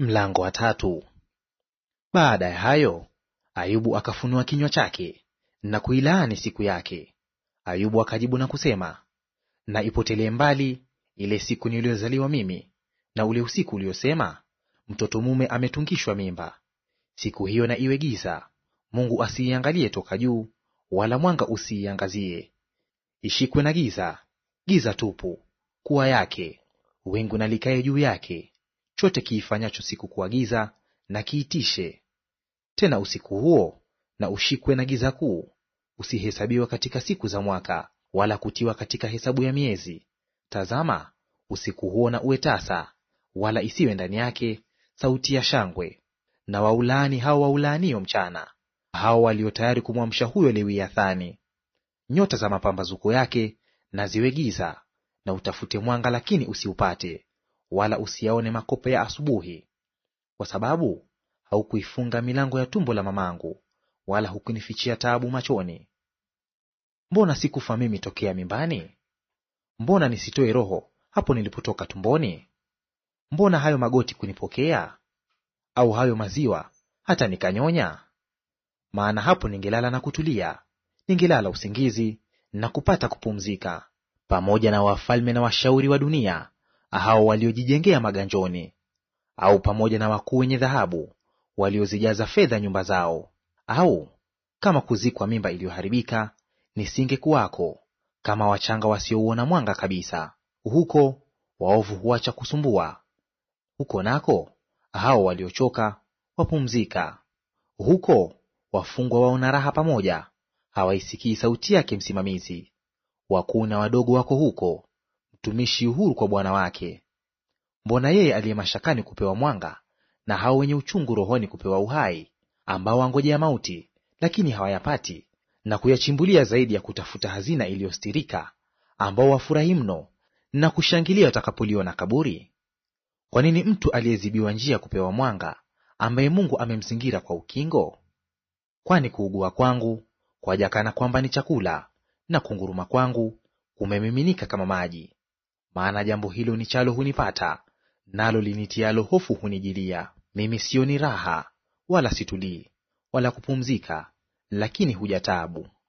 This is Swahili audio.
Mlango wa tatu. Baada ya hayo Ayubu akafunua kinywa chake na kuilaani siku yake. Ayubu akajibu na kusema, na ipotelee mbali ile siku niliyozaliwa mimi, na ule usiku uliosema, mtoto mume ametungishwa mimba. Siku hiyo na iwe giza, Mungu asiiangalie toka juu, wala mwanga usiiangazie. Ishikwe na giza, giza tupu, kuwa yake, wingu na likae juu yake chote kiifanyacho siku kuwa giza na kiitishe. Tena usiku huo na ushikwe na giza kuu, usihesabiwa katika siku za mwaka, wala kutiwa katika hesabu ya miezi. Tazama, usiku huo na uwe tasa, wala isiwe ndani yake sauti ya shangwe. Na waulaani hao waulaanio mchana, hao walio tayari kumwamsha huyo Lewiathani. Nyota za mapambazuko yake na ziwe giza, na utafute mwanga, lakini usiupate wala usiyaone makope ya asubuhi, kwa sababu haukuifunga milango ya tumbo la mamangu, wala hukunifichia taabu machoni. Mbona sikufa mimi tokea mimbani? Mbona nisitoe roho hapo nilipotoka tumboni? Mbona hayo magoti kunipokea, au hayo maziwa hata nikanyonya? Maana hapo ningelala na kutulia, ningelala usingizi na kupata kupumzika, pamoja na wafalme na washauri wa dunia hao waliojijengea maganjoni, au pamoja na wakuu wenye dhahabu waliozijaza fedha nyumba zao. Au kama kuzikwa mimba iliyoharibika, nisingekuwako; kama wachanga wasiouona mwanga kabisa. Huko waovu huacha kusumbua, huko nako hao waliochoka wapumzika. Huko wafungwa waona raha pamoja, hawaisikii sauti yake msimamizi. Wakuu na wadogo wako huko, mtumishi uhuru kwa bwana wake. Mbona yeye aliye mashakani kupewa mwanga, na hao wenye uchungu rohoni kupewa uhai, ambao wangojea mauti, lakini hawayapati, na kuyachimbulia zaidi ya kutafuta hazina iliyostirika, ambao wafurahi mno na kushangilia watakapoliona kaburi? Kwa nini mtu aliyezibiwa njia kupewa mwanga, ambaye Mungu amemzingira kwa ukingo? Kwani kuugua kwangu kwaja kana kwamba ni chakula, na kunguruma kwangu kumemiminika kama maji. Maana jambo hilo nichalo hunipata, nalo linitialo hofu hunijilia. Mimi sioni raha, wala situlii, wala kupumzika, lakini huja taabu.